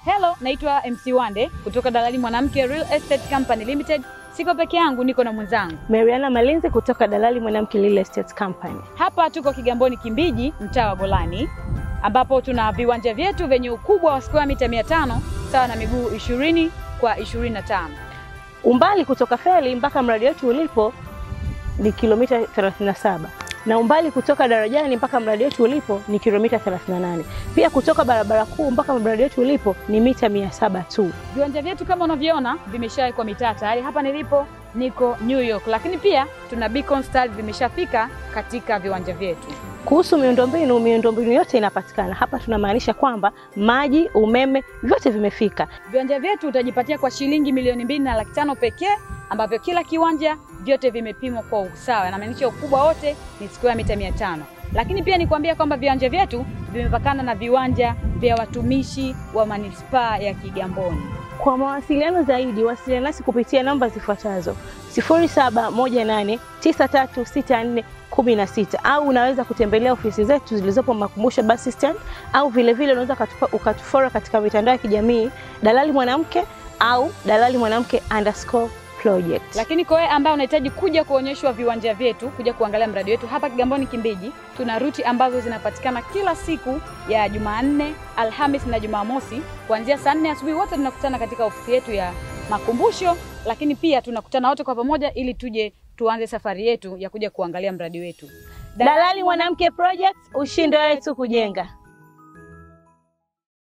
Hello, naitwa MC Wande kutoka Dalali Mwanamke Real Estate Company Limited. Siko peke yangu, niko na mwenzangu. Mariana Malinzi kutoka Dalali Mwanamke Real Estate Company. Hapa tuko Kigamboni Kimbiji, mtaa wa Golani, ambapo tuna viwanja vyetu vyenye ukubwa wa square mita 500 sawa na miguu 20 kwa 25. Umbali kutoka feri mpaka mradi wetu ulipo ni kilomita 37 na umbali kutoka darajani mpaka mradi wetu ulipo ni kilomita 38. Pia kutoka barabara kuu mpaka mradi wetu ulipo ni mita 700 tu. Viwanja vyetu kama unavyoona vimeshawekwa mitaa tayari. Hapa nilipo niko New York, lakini pia tuna beacon stars vimeshafika katika viwanja vyetu. Kuhusu miundombinu, miundombinu yote inapatikana hapa. Tunamaanisha kwamba maji, umeme, vyote vimefika. Viwanja vyetu utajipatia kwa shilingi milioni mbili na laki tano pekee, ambavyo kila kiwanja vyote vimepimwa kwa usawa, inamaanisha ukubwa wote ni square mita mia tano. Lakini pia nikwambia kwamba viwanja vyetu vimepakana na viwanja vya watumishi wa manispaa ya Kigamboni. Kwa mawasiliano zaidi, wasiliana nasi kupitia namba zifuatazo 0718936416 au unaweza kutembelea ofisi zetu zilizopo Makumbusho bus stand, au vilevile unaweza ukatufora katika mitandao ya kijamii Dalali Mwanamke au Dalali Mwanamke underscore project. Lakini kwa wewe ambaye unahitaji kuja kuonyeshwa viwanja vyetu, kuja kuangalia mradi wetu hapa Kigamboni Kimbiji, tuna ruti ambazo zinapatikana kila siku ya Jumanne, Alhamis na Jumamosi kuanzia saa nne asubuhi. Wote tunakutana katika ofisi yetu ya Makumbusho, lakini pia tunakutana wote kwa pamoja ili tuje tuanze safari yetu ya kuja kuangalia mradi wetu. Dalali Mwanamke Project, ushindi wetu kujenga.